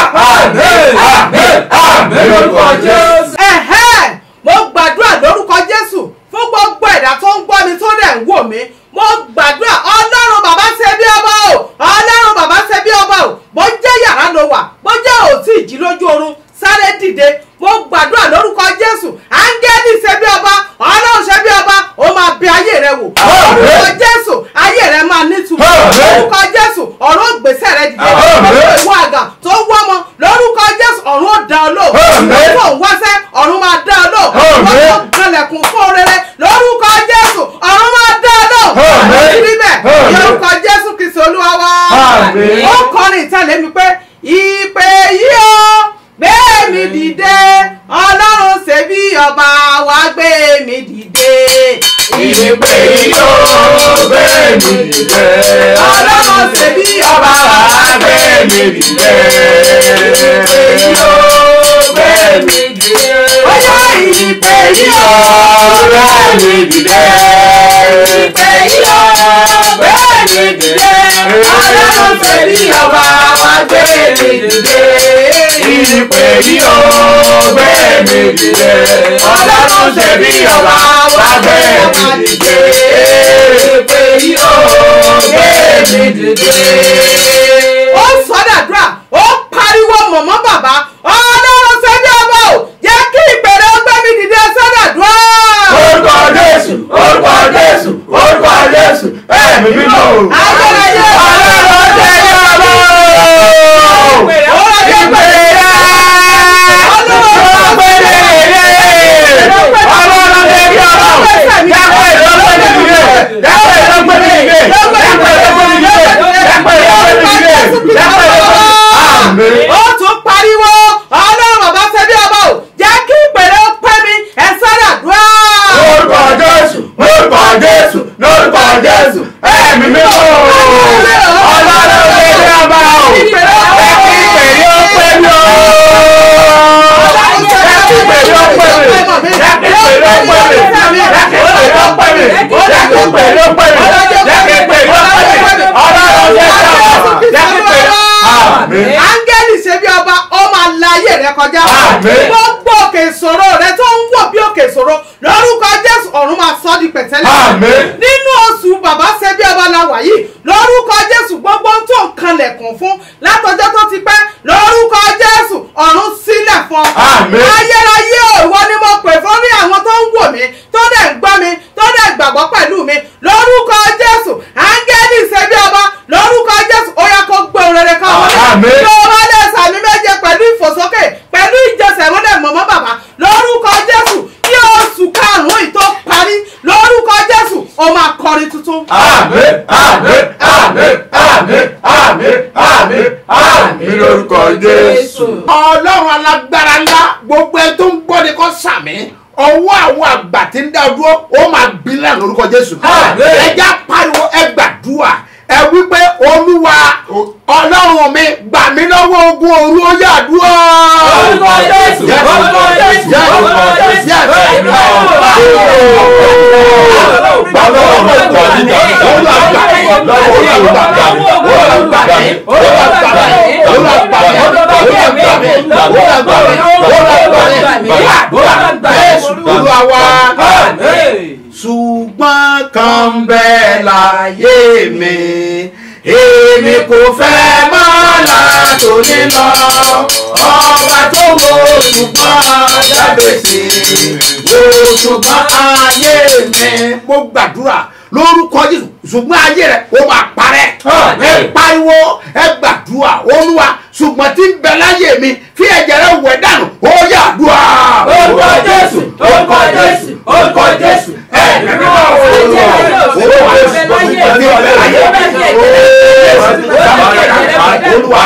S3: lórúkọ jésù.
S10: ẹ̀hẹ́ mo gbàdúrà lórúkọ jésù fún gbogbo ẹ̀dá tó ń gbọ́ mi tó dẹ̀ ń wò mí mo gbàdúrà ọlọ́run bàbá ṣe bí ọba o ọlọ́run bàbá ṣe bí ọba o bó jẹ́ yàrá ló wà bó jẹ́ òtí ìjì lójú oorun sáré dìde mo gbàdúrà lórúkọ jésù áńgẹ́lì ṣe bí ọba ọlọ́run ṣe bí ọba ó máa bẹ ayé rẹ wò lórúkọ jésù ayé rẹ máa nítumọ̀ lórúkọ jésù ọ̀rọ̀ ògbésẹ̀ rẹ dìde gbogbo ìwọ àgà tó wọ́ mọ lórúkọ jésù ọ̀run ó dá ọ lò lórúkọ òwáṣẹ́ ọ̀run máa dá ọ lò lórúkọ kanlẹ̀kùn fún rere lórúkọ jésù ọ̀run máa dá ọ lò lórí bẹ́ẹ̀ lórúkọ jésù kìsì olúwa wa ó kọrin ìtẹ̀lé mi pé ìpè yìí o gbé mi dìde ọlọ́run ṣe bí ọba wa gbé mi dìde.
S3: ìpè yìí ó gbé mi dìde
S10: ọlọ́run ṣe bí ọba wa gbé mi dìde.
S3: ìpè yìí ó gbé mi dìde
S10: ó yá ìpè yìí o
S3: gbé mi dìde
S10: ìpè yìí o gbé mi dìde ọlọ́run ṣe bí ọba wa gbé mi dìde.
S3: ìpè yìí ó gbé mi dìde
S10: ọlọ́run ṣe bí ọba wa gbé mi dìde.
S3: ìpè yìí ó gbé mi dìde.
S10: ó sọdàdúrà ó pariwo mọ̀mọ́ bàbá ọlọ́run ṣe bí ọba o jẹ́ kí ìpèrè ó gbé mi dìde sọdàdúrà.
S3: orúkọ jésù orúkọ jésù orúkọ jésù Àmín.
S10: ó tún pariwo ọlọ́run bàbá ṣe bí ọba o jẹ́ kí ìpèrè ó pẹ́ mi ẹ sáré àdúrà.
S3: lórúkọ jésù lórúkọ jésù lórúkọ jésù ẹ̀mí mi ò ọlọ́run lè rí ọba o ẹ kí ìpèrè ó pè mí o ẹ kí ìpèrè ó pè mí ẹ kí ìpèrè ó pè mí ẹ kí ìpèrè ó pè mí ẹ kí ìpèrè ó pè mí ẹ kí ìpèrè ó pè mí ọlọ́run lè rí ọba ẹ kí ìpèrè àmín.
S10: áńgẹ́lì ṣe bí ọba ó máa la ayé rẹ kọjá
S3: Àmín.
S10: gbogbo òkè ìṣòro rẹ tó ń wò bí òkè ìṣòro lórúkọ jésù ọ̀run máa sọ ọ́ di pẹ̀tẹ́lẹ̀
S3: Àmín.
S10: nínú oṣù bàbá ṣe bí ọba la wà yìí lórúkọ jésù gbogbo ohun tó ń kanlẹ̀kùn fún látọjọ́ tó ti pẹ́ lórúkọ jésù ọ̀run sílẹ̀ fún ọ
S3: Àmín.
S10: ayérayé ò ìwọ ni mo pè fún rí àwọn tó ń wò mí tó dẹ̀ ń gbọ́ mi tó dẹ̀ gbàgbọ́ pẹ̀lú mi lórúkọ jésù áńgẹ́lì ṣe bí ọba lórúkọ jésù ó yẹ kó gbé òun rere ká wọlé
S3: Àmín.
S10: tó o bá lè sàmì méje pẹ̀lú ìfòsókè pẹ̀lú ìjọsẹ̀ mọ́lẹ̀ mọ́mọ́ bàbá lórúkọ jésù kí oṣù karùn-ún yìí tó parí lórúkọ jésù ó máa kọrin tuntun.
S3: àmín àmín àmín àmín àmín àmín àmín lórúkọ jésù.
S2: ọlọ́run alágbára ńlá gbogbo ẹ tó ń gbọ́ ni kò sàmì ọwọ́ àwọn àgbà tí ń dá ọ dúró ó máa gbilẹ̀ lórúkọ jésù.
S3: Àmín.
S2: ẹja pariwo ẹ gbàdúrà ẹ wípé olúwa ọlọ́run mi gbà mí lọ́wọ́ ogun òru ó yà dúró.
S3: Orúkọ Jésù, orúkọ Jésù, orúkọ Jésù. Bàbá ọmọ ìgbà nígbà olúwa gbà mí lọ́wọ́ olúwa gbà mí olúwa gbà mí olúwa gbà mí olúwa gbà mí olúwa gbà mí olúwa gbà mí olúwa gbà mí olúwa gbà mí Jésù
S2: olúwa wa.
S3: Àmín.
S2: ṣùgbọ́n kan bẹ́ẹ̀ láyé mi èmi kò fẹ́ máa látòní lọ ọba tó wo ṣùgbọ́n dábèsè wo ṣùgbọ́n ayé mi. mo gbàdúrà lórúkọ jésù ṣùgbọ́n ayé rẹ̀ ó máa parẹ́ ẹ pariwo ẹ gbàdúrà olúwa ṣùgbọ́n tí ń bẹ láyé mi fi ẹ̀jẹ̀ rẹ̀ wẹ̀ dànù ó yà dùà.
S3: Orúkọ Jésù, orúkọ Jésù, orúkọ Jésù. Ẹ̀mí mímọ́ olúwa olúwa ní ọ̀lẹ́ ayé olúwa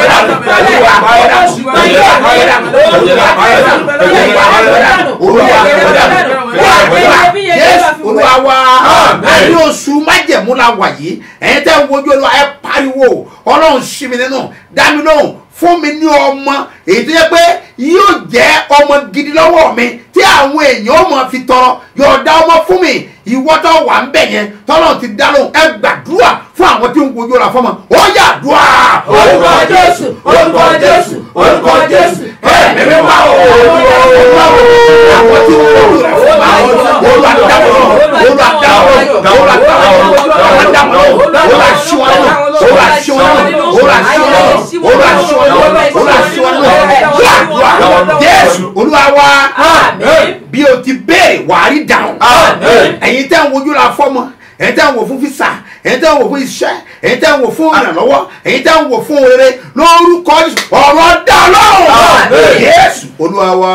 S2: Jésù olúwa wa
S3: Àmín.
S2: ẹni oṣù májẹ̀mú la wà yìí ẹ̀yin tẹ́ ń wojú olúwa ẹ pariwo ọlọ́run sí mi nínú dá mi lóhùn fún mi ní ọmọ èyí tó yẹ pé yóò jẹ́ ọmọ gidi lọ́wọ́ mi tí àwọn èèyàn ó mọ̀ fi tọrọ yọ̀ọ̀dá ọmọ fún mi ìwọ tó wà ń bẹ̀ yẹn tọ́lọ́ ti dá lóhùn ẹ gbàdúrà fún àwọn tí ń wojú ọ̀la fọmọ ó yà dùà.
S3: orúkọ Jésù, orúkọ Jésù, orúkọ Jésù. Ẹ̀mí mímọ́ olúwa
S2: àwọn tí wọ́n wọ́n rẹ̀ fún wa olúwa dáwọ́ olúwa dáwọ́ olúwa dáwọ́ olúwa dáwọ́ olúwa ṣíwọ́n olúwa ṣíwọ́n olúwa ṣíwọ́n olúwa ṣíwọ́n olúwa ṣíwọ́n gbàdúrà jésù olúwa wa bí o ti béèrè wàá rí dáhùn
S3: Àmín.
S2: ẹ̀yin tẹ́ ń wojú la fọ́mọ ẹ̀yin tẹ́ ń wò fún fisa ẹ̀yin tẹ́ ń wò fún iṣẹ́ ẹ̀yin tẹ́ ń wò fún ìrànlọ́wọ́ ẹ̀yin tẹ́ ń wò fún rere lórúkọ Jésù ọ̀rọ̀ dá lọ́rùn
S3: Àmín.
S2: jésù olúwa wa.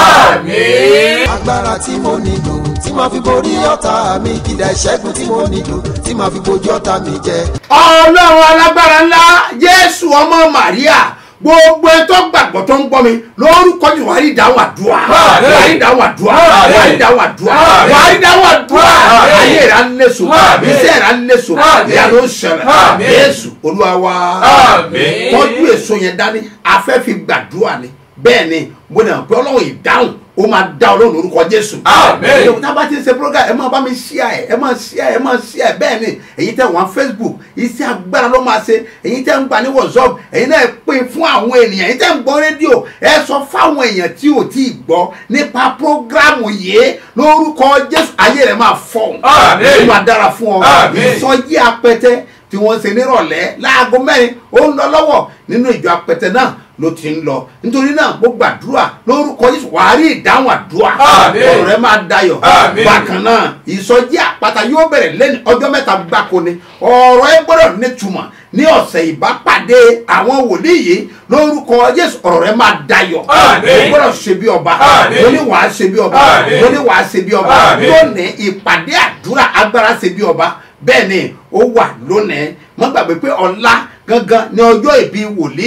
S3: Àmín.
S9: agbára tí mo nílò tí màá fi borí ọ̀tá mi kìdá ìṣẹ́gun tí mo nílò tí màá fi bojú ọ̀tá mi jẹ.
S2: ọlọ́run alágbára ńlá jésù ọmọ màríà gbogbo ẹ tó gbàgbọ́ tó ń gbọ́ mi lórúkọ jù wàá rí ìdáhùn àdúrà
S3: Àmín.
S2: wàá rí ìdáhùn àdúrà
S3: Àmín.
S2: wàá rí ìdáhùn àdúrà
S3: Àmín.
S2: wàá rí ìdáhùn àdúrà
S3: Àmín.
S2: ayé rẹ̀ á léso
S3: Àmín.
S2: iṣẹ́ rẹ̀ á léso
S3: Àmín.
S2: ìyá ló ń ṣẹlẹ̀
S3: Àmín.
S2: jésù olúwa wa
S3: Àmín.
S2: tọ́jú èso yẹn dání afẹ́ fi gbàdúrà ni bẹ́ẹ̀ ni mo nà pé ọlọ́run ìdáhùn ó máa dá ọlọ́run lórúkọ jésù.
S3: Àmín.
S2: tá a bá ti ń ṣe program ẹ máa bá mi ṣíà ẹ ẹ máa ṣíà ẹ máa ṣíà ẹ bẹ́ẹ̀ ni èyí tẹ́ wọ́n facebook iṣẹ́ agbára ló máa ṣe èyí tẹ́ ń gbà ní whatsapp èyí náà pín fún àwọn ènìyàn èyí tẹ́ ń gbọ́ rédíò ẹ sọ fáwọn èèyàn tí ò tí ì gbọ́ nípa programu yìí lórúkọ jésù ayé rẹ̀ máa fọ̀
S3: Àmín.
S2: ó máa dára fún ọ
S3: Àmín.
S2: ìsọjí apẹtẹ tí wọ́n ṣe nírọ̀lẹ́ láago mẹ́rin ó ń lọ lọ́wọ́ nínú ìjọ apẹtẹ náà ló ti ń lọ nítorí náà mo gbàdúrà lórúkọ Jésù wàá rí ìdáhùn àdúrà
S3: Àmín.
S2: ọ̀rọ̀ rẹ máa dayọ̀
S3: Àmín.
S2: bákan náà ìsọjí àpáta yóò bẹ̀rẹ̀ lẹ́nu ọjọ́ mẹ́ta gbáko ni ọ̀rọ̀ ẹ gbọ́dọ̀ nítumọ̀ ní ọ̀sẹ̀ ìbápàdé àwọn wòlíì yìí lórúkọ Jésù ọ̀rọ̀ rẹ máa dayọ̀
S3: Àmín.
S2: o gbọ́dọ̀ ṣe bí ọba
S3: Àmín.
S2: mo ní wàá ṣe bí ọba
S3: Àmín.
S2: mo ní wàá ṣe bí ọba
S3: Àmín.
S2: lónìí ìpàdé àdúrà agbára ṣe bí ọba bẹ́ẹ̀ ni ó wà lónìí mo gbàgbé pé ọ̀la gangan ní ọjọ́ ìbí wòlíì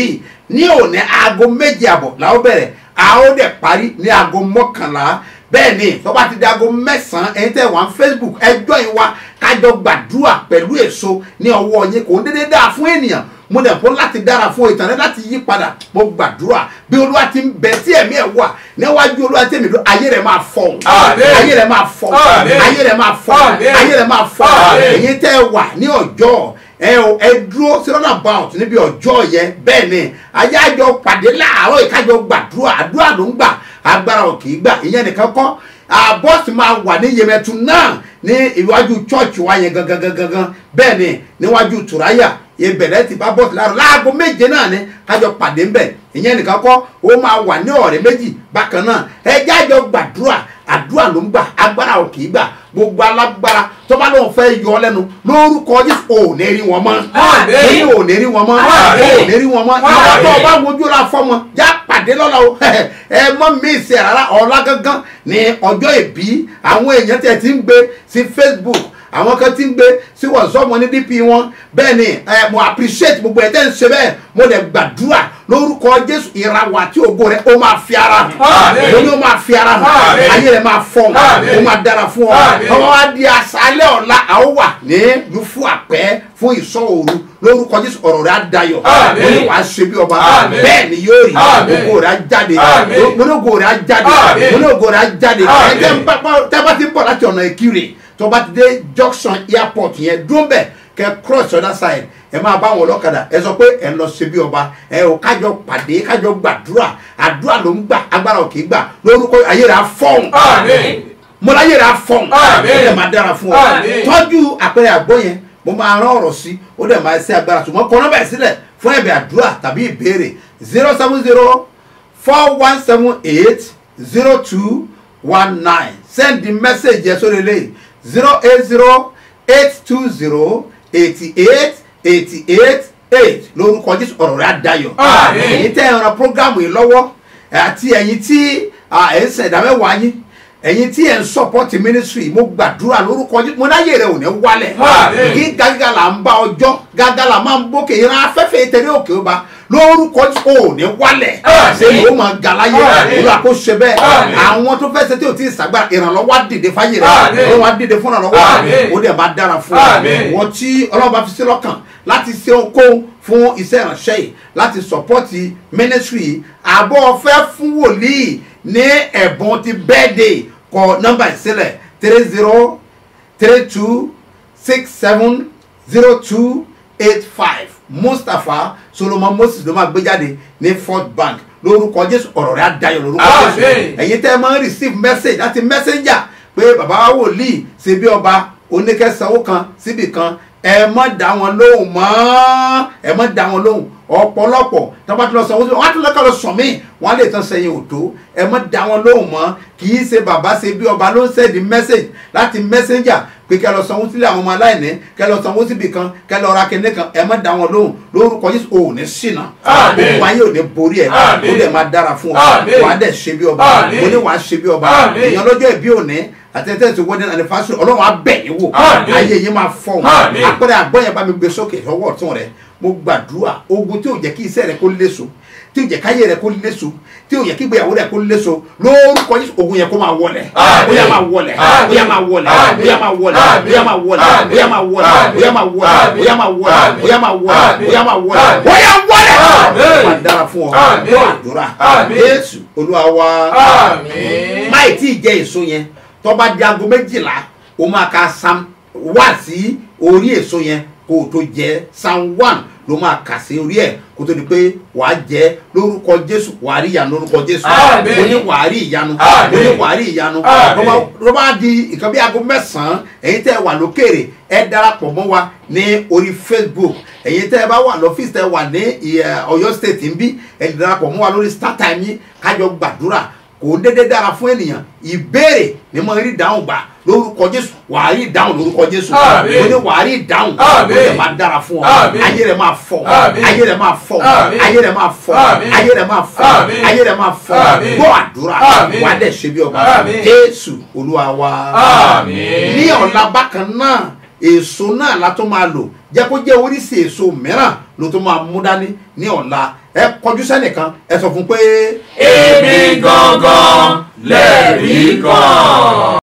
S2: ní òní aago méje àbọ̀ làwọn bẹ̀rẹ̀ a ó dẹ̀ parí ní aago mọ́kànlá bẹ́ẹ̀ ni tó bá ti di aago mẹ́sàn-án ẹ̀yin tẹ̀ wá facebook ẹjọ́ yìí wá kájọ gbàdúrà pẹ̀lú èso ní ọwọ́ yín kò ń dédé dáa fún ènìyàn mo dẹ̀ fún láti dára fún ìtàn rẹ láti yí padà mo gbàdúrà bí olúwa ti ń bẹ tí ẹ̀mí ẹ̀ wà níwájú olúwa tí èmi dún ayé rẹ̀ máa fọ̀
S3: Àmín.
S2: ayé rẹ̀ máa fọ̀
S3: Àmín.
S2: ayé rẹ̀ máa fọ̀
S3: Àmín.
S2: ayé rẹ̀ máa fọ̀
S3: Àmín.
S2: èyí tẹ́ ẹ wà ní ọjọ́ ẹ ò ẹ dúró sí runabout níbi ọjọ́ yẹn bẹ́ẹ̀ ni ayé àjọ pàdé láàárọ̀ ìkájọ gbàdúrà àdúrà ló ń gbà agbára ò kì í gbà ìyẹn nìkan kọ́ àbọ̀sì máa wà ní yemẹtu náà ní iwájú chọ́ọ̀chì wa yẹn gangan gangan gangan bẹ́ẹ̀ ni níwájú tùráyà ìbẹ̀rẹ̀ ti bá bọ́ọ̀sì láàárọ̀ láago méje náà ni kájọ pàdé ńbẹ̀ ìyẹn nìkan kọ́ ó máa wà ní ọ̀rẹ́ méjì bákan náà ẹ jájọ gbàdúrà àdúrà ló ń gbà agbára ò kì í gbà gbogbo alágbára tó bá lóun fẹ́ yọ ọ lẹ́nu lórúkọ jésù ò ní rí wọn mọ́
S3: Àmín.
S2: ní ò ní rí wọn mọ́
S3: Àmín.
S2: ò ní rí wọn mọ́ ìwà tó o bá wojú ra fọ́mọ já pàdé lọ́la o ẹ mọ́ mi ìsì rárá ọ̀la gangan ní ọjọ́ ìbí àwọn èèyàn tẹ̀ ti ń gbé sí facebook àwọn kan ti ń gbé sí whatsapp wọn ní dp wọn bẹ́ẹ̀ ni ẹ mo appreciate gbogbo ẹ̀ tẹ́ ń ṣe bẹ́ẹ̀ mo dẹ̀ gbàdúrà lórúkọ jésù ìràwọ̀ àti ògo rẹ̀ ó máa fi ara hàn
S3: Àmín.
S2: mo ní ó máa fi ara hàn
S3: Àmín.
S2: ayé rẹ̀ máa fọ̀
S3: Àmín.
S2: ó máa dára fún ọ
S3: Àmín.
S2: ọmọ wa di àṣálẹ̀ ọ̀la àwọn wà ní yufu àpẹ́ fún ìsọ̀ òru lórúkọ jésù ọ̀rọ̀ rẹ̀ á dayọ̀
S3: Àmín.
S2: mo ní wàá ṣe bí ọba
S3: Àmín.
S2: bẹ́ẹ̀ ni yóò rí
S3: Àmín.
S2: ògo rẹ̀ á jáde
S3: Àmín.
S2: mo ní ògo rẹ̀ á jáde
S3: Àmín.
S2: mo ní ògo rẹ̀ á jáde
S3: Àmín.
S2: ẹ̀jẹ̀ ń bá tẹ́ bá ti ń bọ̀ láti ọ̀nà ìkirè tó bá ti dé junction airport yẹn dúró bẹ̀ kẹ́ cross other side ẹ máa bá wọn ọlọ́kadà ẹ sọ pé ẹ lọ ṣe bí ọba ẹ ò kájọ pàdé kájọ gbàdúrà àdúrà ló ń gbà agbára ò kì í gbà lórúkọ ayé rẹ̀ á fọ́ọ̀n
S3: Àmín.
S2: mo láyé rẹ̀ á fọ́ọ̀n
S3: Àmín.
S2: ó dẹ̀ máa dára fún ọ
S3: Àmín.
S2: tọ́jú àpẹẹrẹ àgbọ̀ yẹn mo máa rán ọ̀rọ̀ sí ó dẹ̀ máa ṣe agbára ṣùgbọ́n kọ́ nọ́mbà ẹ̀ sílẹ̀ fún ẹ̀bẹ̀ àdúrà tàbí ìbéèrè zero seven zero four one seven eight zero two one nine send the message yẹn sórí eléyìí zero eight zero eight two zero eighty eight eighty eight eight lórúkọ jésù ọ̀rọ̀ rẹ̀ á dayọ̀
S3: Àmín.
S2: èyí tẹ́ ẹ ran programu yìí lọ́wọ́ àti ẹ̀yin tí ah, ẹ̀ ń sẹ̀dá mẹ́wàá yín ẹ̀yin tí ẹ̀ ń support ministry mo gbàdúrà lórúkọ jésù mo láyè rẹ̀ ò ní wálẹ̀
S3: Àmín.
S2: kí gágá là ń bá ọjọ́ gágá là máa ń bókè ìran afẹ́fẹ́ ìtẹ̀lé òkè ọba lórúkọ jésù ò ní wálẹ̀
S3: Àmín.
S2: ṣé yóò máa ga láyé
S3: Àmín.
S2: olú àkóso bẹ́ẹ̀
S3: Àmín.
S2: àwọn tó fẹ́ ṣe tí ò tí ì sàgbà ìrànlọ́wọ́ á dìde fáyé rẹ̀
S3: Àmín.
S2: ìrànlọ́wọ́ á dìde fún ìrànlọ́wọ́
S3: Àmín.
S2: ó dẹ̀ máa dára fún ọ
S3: Àmín.
S2: wọ́n tí ọlọ́run bá fi sí lọ́kàn láti ṣe okòó fún iṣẹ́ ìránṣẹ́ yìí láti sọ́pọ́tì ministry yìí àbọ̀ ọ̀fẹ́ fún wòlíì ní ẹ̀bùn ti birthday kọ nọ́mbà ìsílẹ̀ three zero three two six seven zero two eight five mustapha solomon moses ló máa gbé jáde ní fort bank lórúkọ jésù ọ̀rọ̀ rẹ̀ á dayọ̀ lórúkọ jésù
S3: Àmín.
S2: ẹ̀yin tẹ́ ẹ máa ń receive message láti messenger pé bàbá wa wòlíì ṣe bí ọba oníkẹsànwó kan síbì kan ẹ má dá wọn lóhùn mọ́ ẹ má dá wọn lóhùn ọ̀pọ̀lọpọ̀ tí wọ́n bá ti lọ sanwó sí wọn á tún lọ́kọ̀ lọ sàn mí wọ́n á lè tán sẹ́yìn òtó ẹ má dá wọn lóhùn mọ́ kì í ṣe bàbá ṣe bí ọba ló ń sẹ́ẹ̀dì message láti messenger pé kẹ́ lọ sanwó sílẹ̀ àwọn ọmọ aláìní kẹ́ lọ sanwó síbì kan kẹ́ lọ ra kíní kan ẹ má dá wọn lóhùn lórúkọ Jésù ò ní ṣìnà
S3: Àmín.
S2: gbogbo ayé ò ní borí ẹ
S3: Àmín.
S2: ó dẹ̀ máa dára fún ọ
S3: Àmín.
S2: wàá dẹ̀ ṣe bí ọba
S3: Àmín.
S2: mo ní wàá ṣe bí ọba
S3: Àmín.
S2: èèyàn lọ́jọ́ ìbí òní àtẹ̀tẹ̀ ti wedding anniversary ọlọ́run á bẹ̀ yín wò
S3: Àmín.
S2: ayé yín máa fọ́
S3: Àmín.
S2: àpẹẹrẹ àgbọ̀yẹn bá mi gbé sókè ọwọ́ ọ̀tún rẹ mo gbàdúrà ogun tí ò jẹ́ kí iṣẹ́ rẹ kó léso tí ò jẹ́ káyé rẹ kó léso tí ò jẹ́ kí ìgbéyàwó rẹ kó léso lórúkọ Jésù ogun yẹn kó máa wọlẹ̀
S3: Àmín.
S2: bóyá máa wọlẹ̀
S3: Àmín.
S2: bóyá máa wọlẹ̀
S3: Àmín.
S2: bóyá máa wọlẹ̀
S3: Àmín.
S2: bóyá máa wọlẹ̀
S3: Àmín.
S2: bóyá máa wọlẹ̀
S3: Àmín.
S2: bóyá máa wọlẹ̀
S3: Àmín.
S2: bóyá máa wọlẹ̀
S3: Àmín.
S2: bóyá máa wọlẹ̀
S3: Àmín.
S2: bóyá máa wọlẹ̀
S3: Àmín.
S2: bóyá wọlẹ̀
S3: Àmín.
S2: máa dára fún ọ
S3: Àmín.
S2: gbọ́ àdúrà
S3: Àmín.
S2: Jésù Olúwa wa
S3: Àmín.
S2: máì tí ì jẹ èso yẹn tó bá di aago méjìlá o máa ka sam wá sí orí èso yẹn kó o tó jẹ sam one ló máa kà sí orí ẹ kó tó di pé wàá jẹ lórúkọ jésù wàá rí ìyanu lórúkọ jésù
S3: Àmín.
S2: mo ní wàá rí ìyanu
S3: Àmín.
S2: mo ní wàá rí ìyanu
S3: Àmín.
S2: tó bá- tó bá di nǹkan bí aago mẹ́sàn-án ẹ̀yin tẹ́ ẹ wà lókèrè ẹ darapọ̀ mọ́ wa ní orí facebook ẹ̀yin tẹ́ ẹ bá wà lọ́fíìsì tẹ́ ẹ wà ní ìyẹ, ọ̀yọ́ state ń bí ẹ lè darapọ̀ mọ́ wa lórí startime yín kájọ gbàdúrà kò ń dédé dára fún ènìyàn ìbéèrè ni mo rí ìdáhùn gbà lórúkọ jésù wàá rí ìdáhùn lórúkọ jésù
S3: Àmín.
S2: mo ní wàá rí ìdáhùn
S3: Àmín.
S2: ó lè máa dára fún ọ
S3: Àmín.
S2: ayé rẹ máa fọ
S3: Àmín.
S2: ayé rẹ máa fọ
S3: Àmín.
S2: ayé rẹ máa fọ
S3: Àmín.
S2: ayé rẹ máa fọ
S3: Àmín.
S2: ayé rẹ máa fọ
S3: Àmín.
S2: gbọ́ àdúrà
S3: Àmín.
S2: wàá dẹ̀ ṣe bí ọba
S3: Àmín.
S2: jésù olúwa wa
S3: Àmín.
S2: ní ọ̀la bákan náà èso náà la tó máa lò jẹ́ kó jẹ́ oríṣi èso mìíràn ló tó máa mú dání ní ọ̀la ẹ kọjú sẹ́nìkan ẹ sọ fún pé.
S3: èmi gangan lẹ́rìí kan.